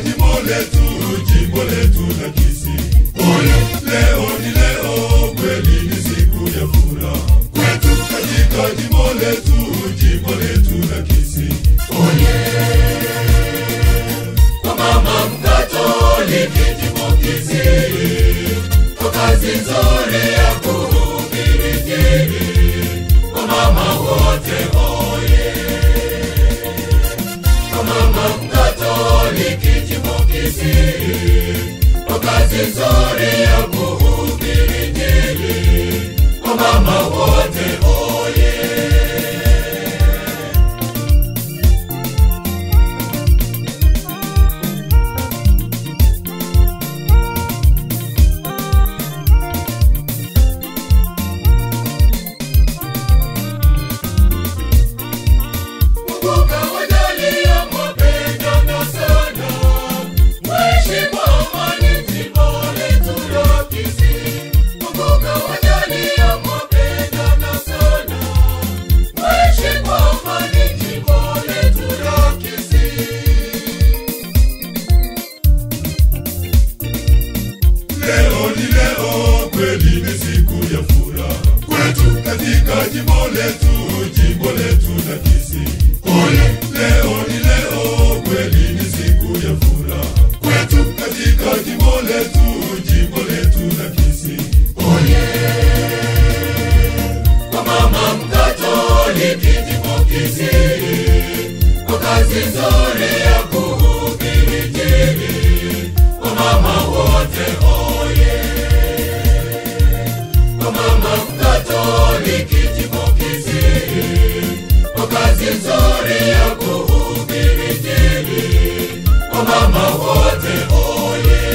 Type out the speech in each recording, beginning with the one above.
jimbo letu, jimbo letu la Kisii. Ole, leo ni leo, kweli ni siku ya furaha kwetu katika jimbo letu, jimbo letu la Kisii. Ole kwa mama Mkatoliki jimbo Kisii, kwa kazi nzuri ya kuhubiri Injili kwa mama wote oye kwa mama Mkatoliki jimbo Kisii, kwa kazi nzuri ya kuhubiri Injili kwa mama wote oye Mungu kawajalia mwapendana sana, mwishi kwa amani jimbo letu la Kisii. Mungu kawajalia mwapendana sana, mwishi kwa amani jimbo letu la Kisii. Leo ni leo, kweli ni siku ya furaha kwetu katika jimbo letu, jimbo letu la Kisii. Ole, leo ni leo, kweli ni siku ya furaha kwetu katika jimbo letu, jimbo letu la Kisii. Ole kwa mama Mkatoliki jimbo Kisii, kwa kazi nzuri ya kuhubiri Injili kwa mama wote oye kwa mama Mkatoliki jimbo Kisii, kwa kazi nzuri ya kuhubiri Injili kwa mama wote oye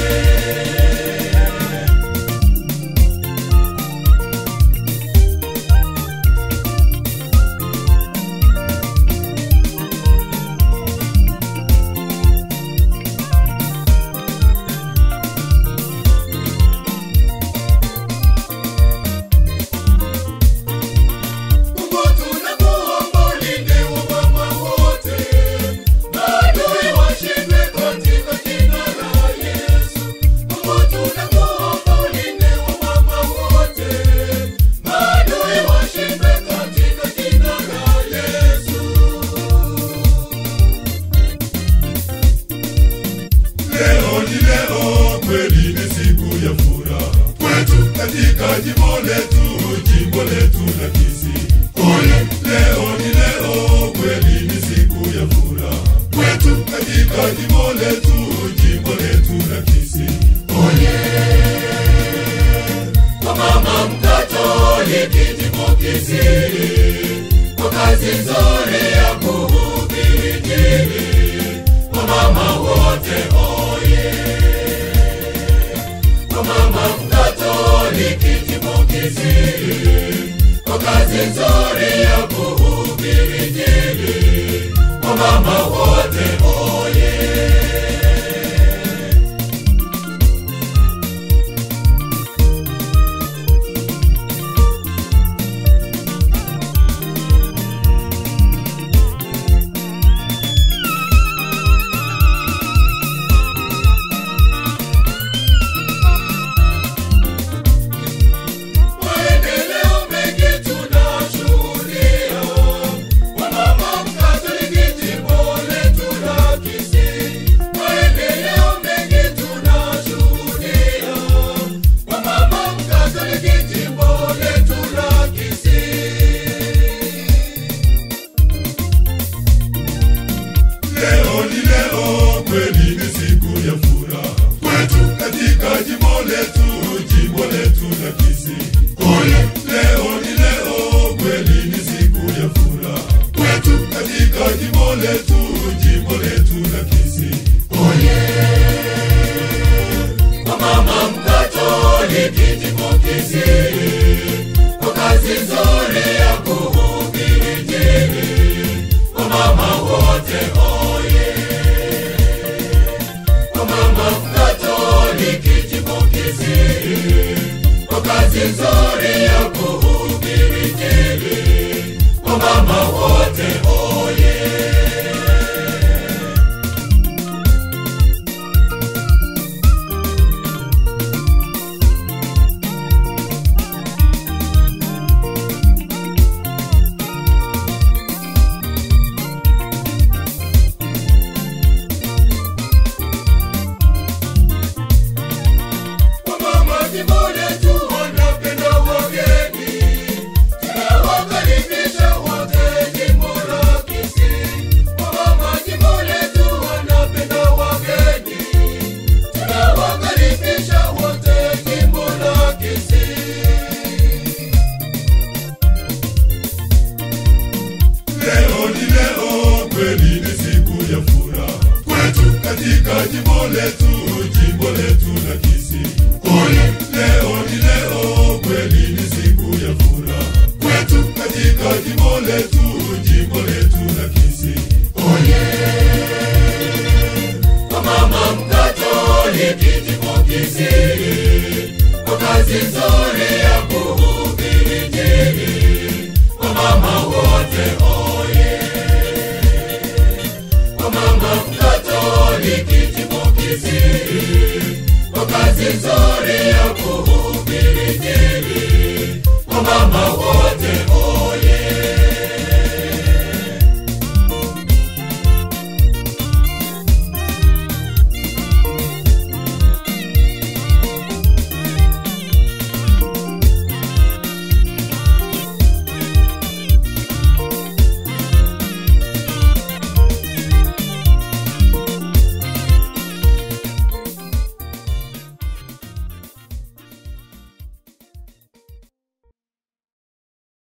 Mungu tunakuomba ulinde wamama wote, maadui washindwe katika jina la Yesu. Mungu tunakuomba ulinde wamama wote, maadui washindwe katika jina la Yesu. Leo ni leo, kweli ni siku ya furaha kwetu katika jimbo letu, jimbo letu la Kisii. Ole, leo ni leo, kweli ni siku ya furaha kwetu katika jimbo letu, jimbo letu la Kisii. Ole kwa mama Mkatoliki jimbo Kisii, kwa kazi nzuri ya kuhubiri Injili kwa mama wote oye kwa mama Mkatoliki jimbo Kisii, kwa kazi nzuri ya kuhubiri Injili kwa mama wote oye Maendeleo mengi tunashuhudia, wamama Mkatoliki jimbo letu la Kisii. Maendeleo mengi tunashuhudia, wamama Mkatoliki jimbo letu la Kisii. Leo ni leo, kweli ni siku ya furaha kwetu katika jimbo letu, jimbo letu la Kisii. Ole, leo ni leo, kweli ni siku ya furaha kwetu katika jimbo letu, jimbo letu la Kisii. Ole kwa mama Mkatoliki jimbo Kisii, kwa kazi nzuri ya kuhubiri Injili kwa mama wote oye kwa mama Mkatoliki jimbo Kisii, kwa kazi nzuri ya kuhubiri Injili kwa mama wote oye jimbo letu, jimbo letu la Kisii. Oye, Kwa mama Mkatoliki jimbo Kisii, kwa kazi nzuri ya kuhubiri Injili. Kwa mama wote oye, kwa mama Mkatoliki jimbo Kisii, kwa kazi nzuri ya kuhubiri Injili.